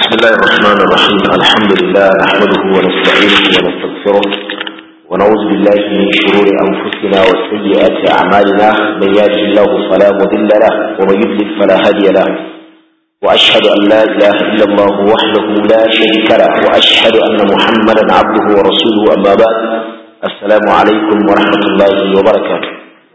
بسم الله الرحمن الرحيم الحمد لله نحمده ونستعينه ونستغفره ونعوذ بالله من شرور أنفسنا وسيئات أعمالنا من يهده الله فلا مضل له ومن يضلل فلا هادي له وأشهد أن لا إله إلا الله وحده لا شريك له وأشهد أن محمدا عبده ورسوله أما بعد السلام عليكم ورحمة الله وبركاته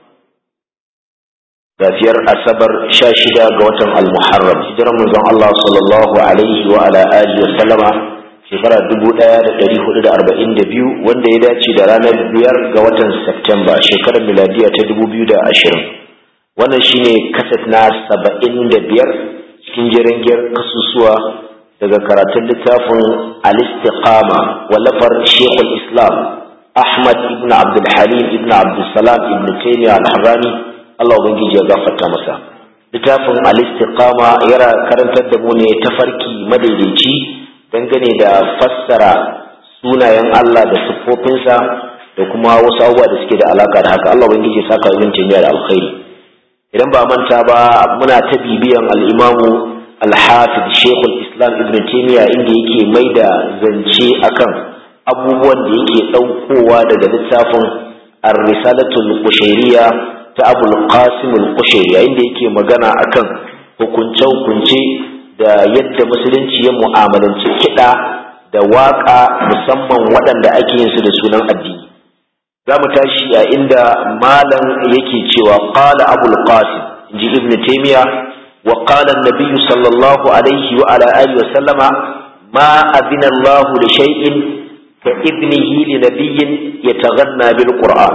safiyar asabar sha shida ga watan almuharram hijirar manzon Allah sallallahu alaihi wa ala alihi wa sallama shekara dubu ɗaya da ɗari hudu da arba'in da biyu wanda ya dace da ranar biyar ga watan Septemba shekarar miladiya ta dubu biyu da ashirin wannan shine kaset na saba'in da biyar cikin jirangiyar kasusuwa daga karatun littafin al-istiqama wallafar shekul islam ahmad ibn abdul halim ibn abdul salam ibn taymiyyah al-harrani Allah Ubangiji ya gafarta masa littafin al-istiqama yana karantar da mu ne tafarki madaidaici dangane da fassara sunayen Allah da siffofinsa da kuma wasu abubuwa da suke da alaka da haka Allah Ubangiji ya saka ibn Taymiyyah da alkhairi idan ba manta ba muna ta bibiyan al-Imamu al-Hafiz Sheikh al-Islam Ibn Taymiyyah inda yake mai da zance akan abubuwan da yake daukowa daga littafin ar-Risalatul Qushayriyah ta abul qasim al-qushairi yayin da yake magana akan hukunce hukunce da yadda musulunci ya mu'amalanci kiɗa da waƙa musamman waɗanda ake yin su da sunan addini za mu tashi a inda malam yake cewa qala abul qasim inji ibnu taymiya wa qala an-nabiy sallallahu alaihi wa ala alihi wa sallama ma adina Allah li shay'in ka ibnihi li nabiyyin yataghanna bil qur'an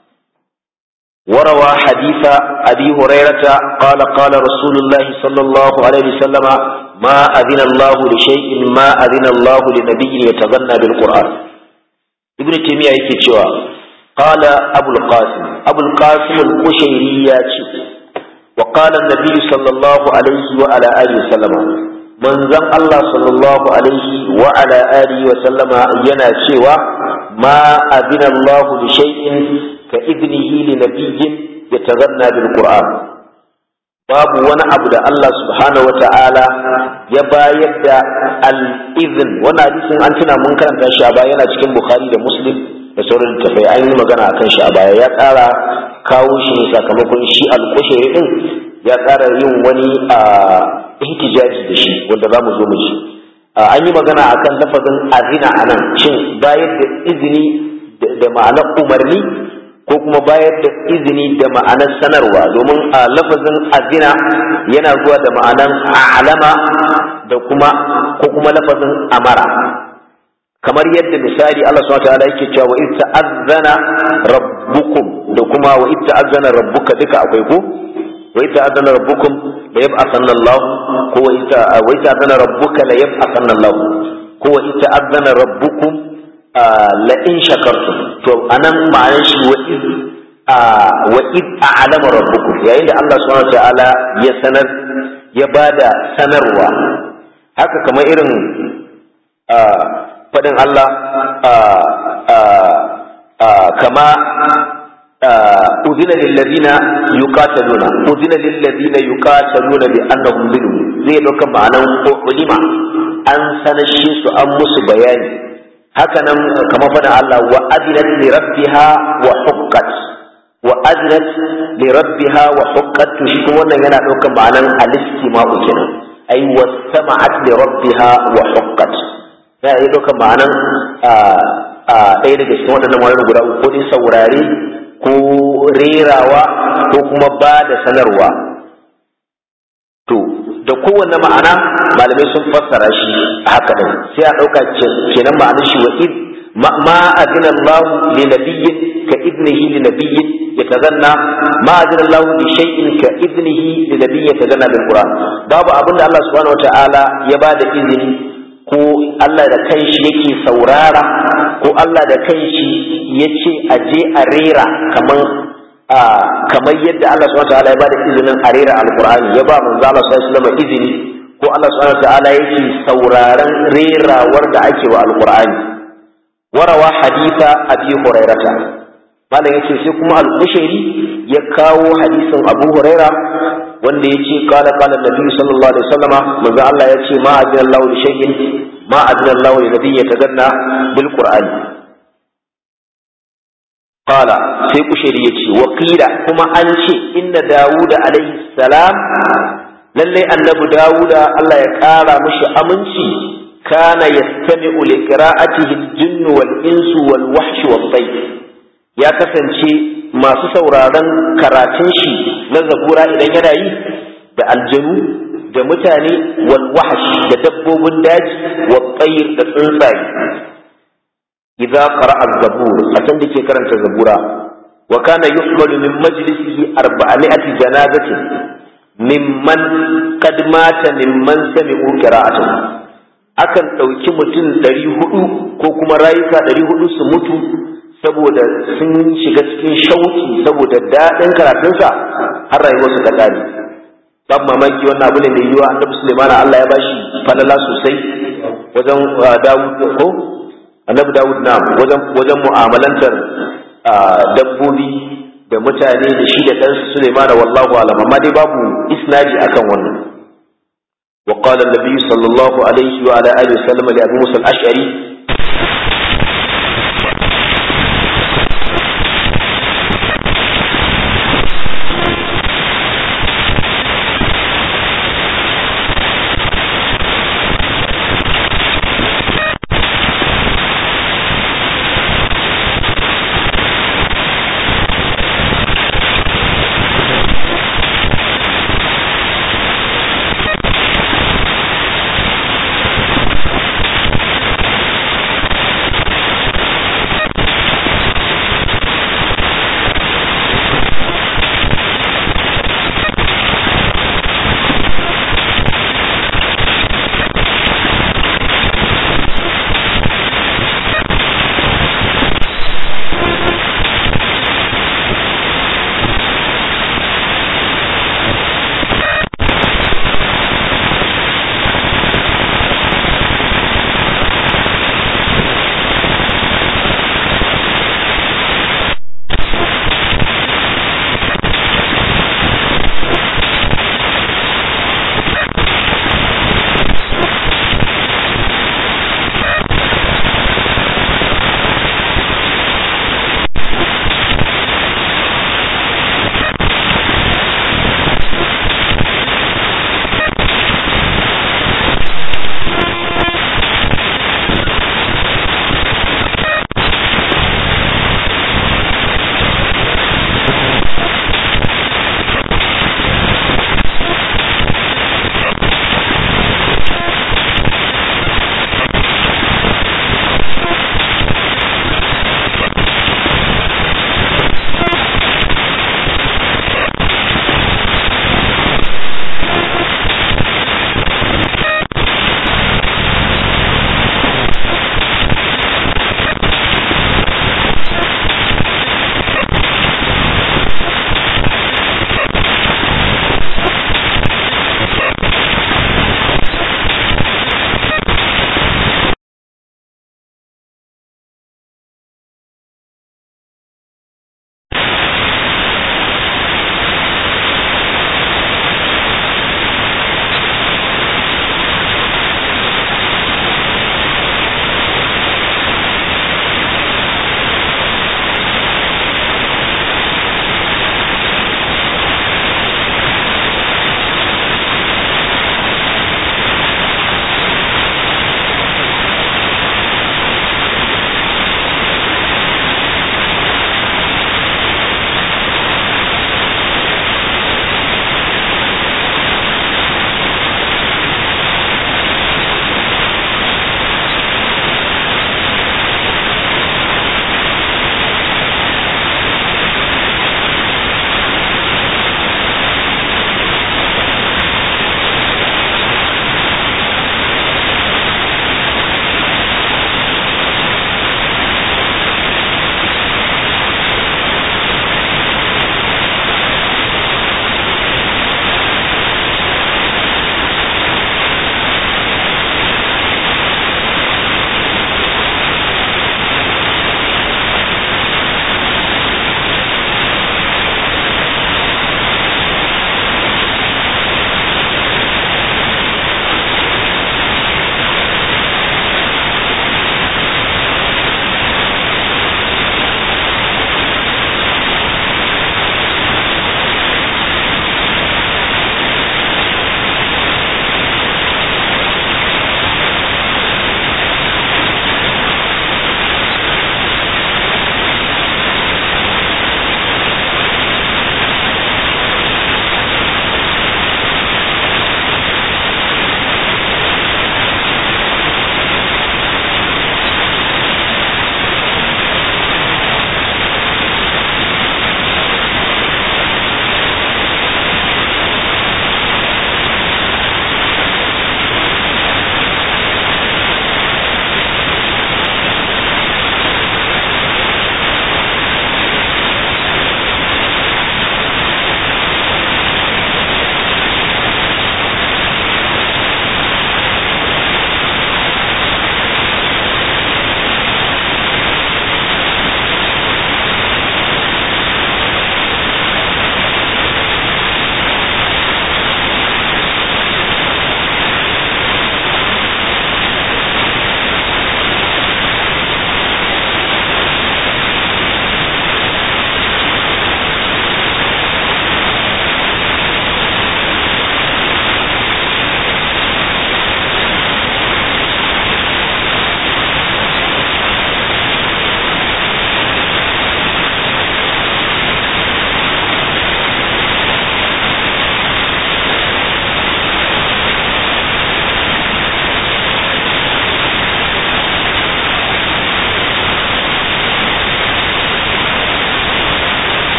وروى حديث أبي هريرة قال قال رسول الله صلى الله عليه وسلم ما أذن الله لشيء ما أذن الله لنبي يتغنى بالقرآن ابن تيمية يكتشوا قال أبو القاسم أبو القاسم القشيريات وقال النبي صلى الله عليه وعلى آله وسلم من زم الله صلى الله عليه وعلى آله وسلم ينا شوى ما أذن الله لشيء كإذنه لنبي يتغنى بالقرآن babu wani abu da Allah subhanahu wa ta'ala ya bayar da al'izin wani hadisin an tuna mun karanta shi a baya yana cikin bukhari da muslim da sauran littafai an yi magana a kan shi a baya ya tsara kawo shi ne sakamakon shi alƙushere din ya tsara yin wani a ihtijaji da shi wanda za mu zo mu ji an yi magana akan lafazin azina a nan shin bayar da izini da ma'anar umarni ko kuma bayar da izini da ma'anar sanarwa domin a lafazin azina yana zuwa da ma'anar alama da kuma ko kuma lafazin amara kamar yadda misali Allah subhanahu wa ta'ala yake cewa wa in ta'azzana rabbukum da kuma wa in ta'azzana rabbuka duka akwai ko wa in ta'azzana rabbukum la yab'athanna Allah ko wa in ta'azzana rabbuka la yab'athanna Allah ko wa in ta'azzana rabbukum la in shakartum to anan ma'anar shi wa id wa id a'lama rabbukum yayin da Allah subhanahu ta'ala ya sanar ya bada sanarwa haka kamar irin fadin Allah kama أذن للذين يقاتلون أذن للذين يقاتلون بأنهم ظلموا زي لو كان معناه علم أن سنشيس أم بياني haka nan kamar faɗin Allah wa adinat li rabbiha wa huqqat wa adinat li rabbiha wa huqqat to shi kuma wannan yana ɗaukar ma'anan al-istima'u kenan ai wa sama'at li rabbiha wa huqqat ya yi ɗaukar ma'anan ɗaya daga cikin waɗannan wani guda uku ko dai saurare ko rerawa ko kuma ba da sanarwa to da kowanne ma'ana malamai sun fassara shi haka din sai a ɗauka kenan ma'anar shi wa id ma adina Allah li nabiyyin ka idnihi li nabiyyin yatazanna ma adina Allah li shay'in ka idnihi li nabiyyin yatazanna bil Qur'an babu abinda Allah subhanahu wataala ya bada izini ko Allah da kanshi yake saurara ko Allah da kanshi yace aje a rera kaman kamar yadda Allah subhanahu wataala ya bada izinin a rera alqur'ani ya ba manzo Allah sallallahu alaihi wasallam izini ko Allah subhanahu wataala yake sauraron rerawar da ake wa alqur'ani warawa haditha abi hurairata malam yace sai kuma al-Qushairi ya kawo hadisin Abu Huraira wanda yace qala qala Nabi sallallahu alaihi wasallama manzo Allah yace ma adina Allah li shay'in ma adina Allah li nabiyyi yataganna bil Qur'ani qala sai Qushairi yace wa qila kuma an ce inna Dawud alaihi salam lalle annabi Dawud Allah ya kara mishi aminci kana yastami'u li qira'atihi al-jinn wal insu wal wahsh wat tayr ya kasance masu sauraron karatun shi na zabura idan yana yi da aljanu da mutane wal wahsh da dabbobin daji wa tsayir da tsuntsaye idza qara'a az-zabur a can da ke karanta zabura wa kana yuhmalu min majlisihi 400 janazatin mimman qad mata mimman sami'u qira'atuhu akan ɗauki mutum ɗari hudu ko kuma rayuka ɗari hudu su mutu saboda sun shiga cikin shauki saboda daɗin karatunsa har rayuwarsu ta ƙare babu mamaki wannan abu ne mai yiwa annabi Sulaiman Allah ya bashi falala sosai wajen Dawud ko annabi Dawud na wajen wajen mu'amalantar dabbobi da mutane da shi da ɗansa Sulaiman wallahu alam amma dai babu isnadi akan wannan وقال النبي صلى الله عليه وعلى آله وسلم لأبي موسى الأشعري